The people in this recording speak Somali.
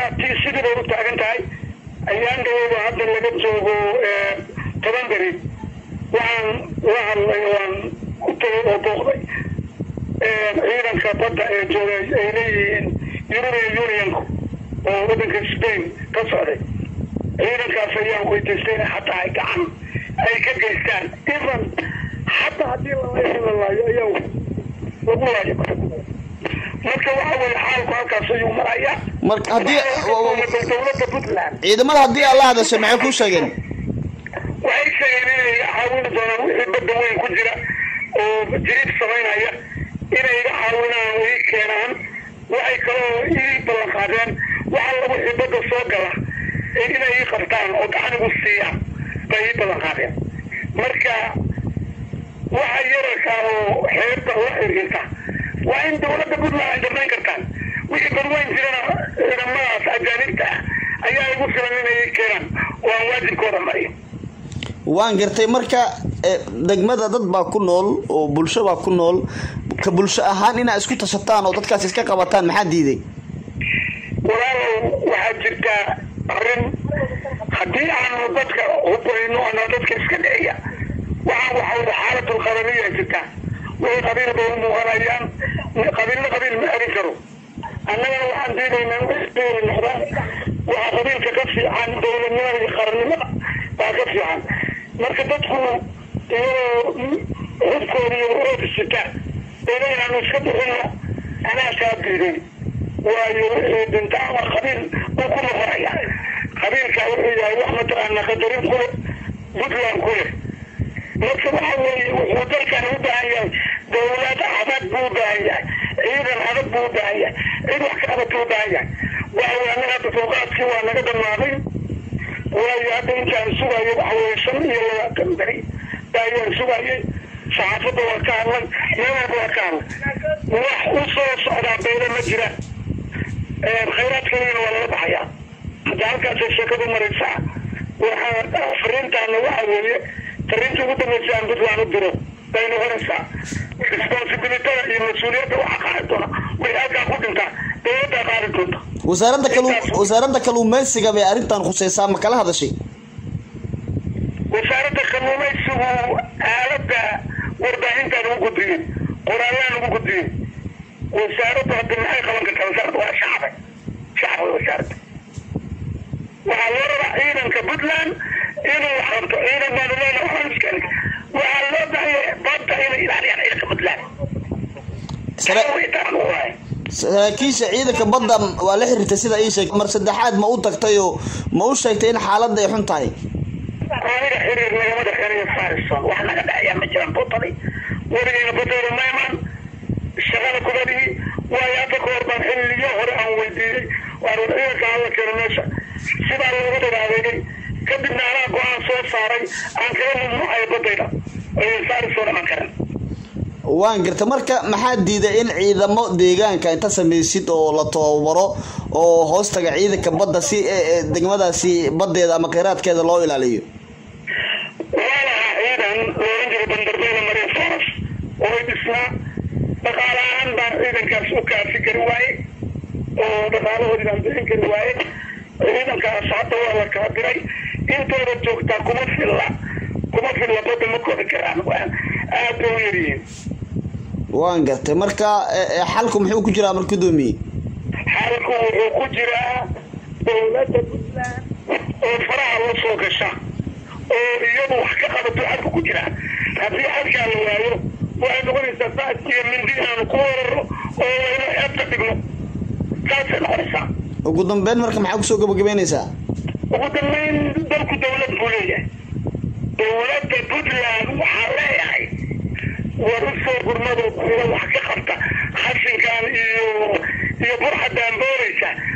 tii sidii bay u taagan tahay ayaan dhaweyba hadda laga joogo toban beri waxaan la hadlay waan u tagay oo booqday ciidanka badda ee jooga ay leeyihiin european unionku oo waddanka spain ka socday ciidankaas ayaan weydiistay in xataa ay gacan ay ka geystaan even xataa haddii la laayo ayaa lagu laayo marka waxa weye xaalku halkaas ayuu marayaa marka haddii dowladda puntland ciidamada haddii aad la hadashay maxay ku sheegeen waxay sheegeen inay iga caawini doonaan wixii badda weyn ku jira oo jiriid samaynaya inay iga caawinaan oo ii keenaan waxay kaloo ii ballan qaadeen wax alla wixii badda soo gala inay ii qabtaan oo gacan igu siiyaan bay ii ballan qaadeen marka waxa yararka oo xeebta la xiriirta waa in dowladda puntland ay damayn kartaan wixii badweyn jirana ciidamadaas ajaanibta ah ayaa igu filan inay ii keenaan oo aan waajibkooda mariyo waan gartay marka degmada dad baa ku nool oo bulsho baa ku nool ka bulsho ahaan inaa isku tashataan oo dadkaas iska qabataan maxaa diiday walaalow waxaa jirtaa arrin haddii aanu dadka hubayno ana dadka iska dhiciya waxaan waxa xaalatul qabaniya jirtaa wixii qabiil bay u muuqanayaan qabiilna qabiil ma erin karo annagana waxaan diidaynaa wixii noqdaan waxaa qabiilka ka fiican dowladnimada iyo qarannimada baa ka fiican marka dadku iyadoo hubkooda iyo oofisita ina inaanu iska bixino anaa kaa diiday waayo wixii dhinta ama qabiil uu ku noqonaya qabiilka wuxuu yahay wax mataqaana qadarin kule puntland kule marka waxa weeye wuxuu dalkan u baahan yahay dowlad adag buu u baahan yahay ciidan adag buu u baahan yahay cid wax ka adag buu u baahan yahay waxa weye annaga hadda dulqaadkii waa naga dhamaaday waayo hadda intaan sugayo waxa weye shan iyo labaatan beri ayaan sugayay saxaafadda waa ka hadlay meel walba waa ka hadlay wax u soo socdaa bayla ma jira khayraadkeedana waa laga baxayaa hadda halkaasay sheekadu maraysaa waxaa fariintaana waxa weeye fariinta ugu dambaysa aan puntland u diro bay noqonaysaa responsibilitada iyo mas-uuliyadda waxa qaadi doona wixii halkaa ku dhintaa dowladdaa qaadi doonta wasaaradda kalu wasaaradda kaluumeysiga bay arrintan khuseysaa ma kala hadashay wasaaradda kalluumaysigu aaladda warbaahintaan ugu gudbiyey qoraallaan ugu gudbiyey wasaaradda hadda maxay qaban kartaa wasaaradda waa shacbe shacbe wasaaradda waxaa loo rabaa ciidanka puntland inuu qabto ciidan baanu leenahay waxaan iskeen waxaa loo baahaya badda inay ilaaliyaan ciidanka puntland saraakiisha ciidanka badda waa la xiriirtay sida ii sheeg mar saddexaad ma u tagtay oo ma u sheegtay in xaaladda ay xun tahay aniga xiriir nagama dhexeeyo farison wax naga dhexeeyaa ma jiraan butali weligayna butayda ma imaan shaqada kubadii waayo hadda ka hor baan xilliyo hore aan weydiiyey waan ciidanka hala keeno meesha sidaa loogu dhagaadeegay kadibna anaa go-aan soo saaray aan kaga mamnuucayo badayda farison iman karan waan garta marka maxaa diiday in ciidamo deegaanka inta samaysid oo la tababaro oo hoostaga ciidanka badda si degmadaasi badeeda ama kheyraadkeeda loo ilaaliyo waa lahaa ciidan loolan jiro bandarbeeda marine forest oo dhisnaa dhaqaale ahaan baan ciidankaas u kaafi kari waaye oo dhaqaalahoodii baan bixin kari waaye ciidankaas hadda waa la kala diray intooda joogtaa kuma filla kuma filla badda ma kori karaan aad bay u yaryihiin waan gartay marka xalku muxuu ku jiraa mar gudoomiye xalku wuxuu ku jiraa dowladda puntland oo faraha la soo gasha oo iyadu wax ka qabato xalku ku jiraa haddii xalkaa la waayo waxay noqonaysaa saas iyo mindi inaanu ku wararo oo waynu xeebta dhigno saasay noqonaysaa ugu dambeyn marka maxaa kusoo gabagabeynaysaa ugu dambeyn dalku dowlad buu leeyahay dowladda puntland waxaa leeyahay war u soo gurmado kuwa wax ka qabta xashinkan iyo iyo burxadaan booraysa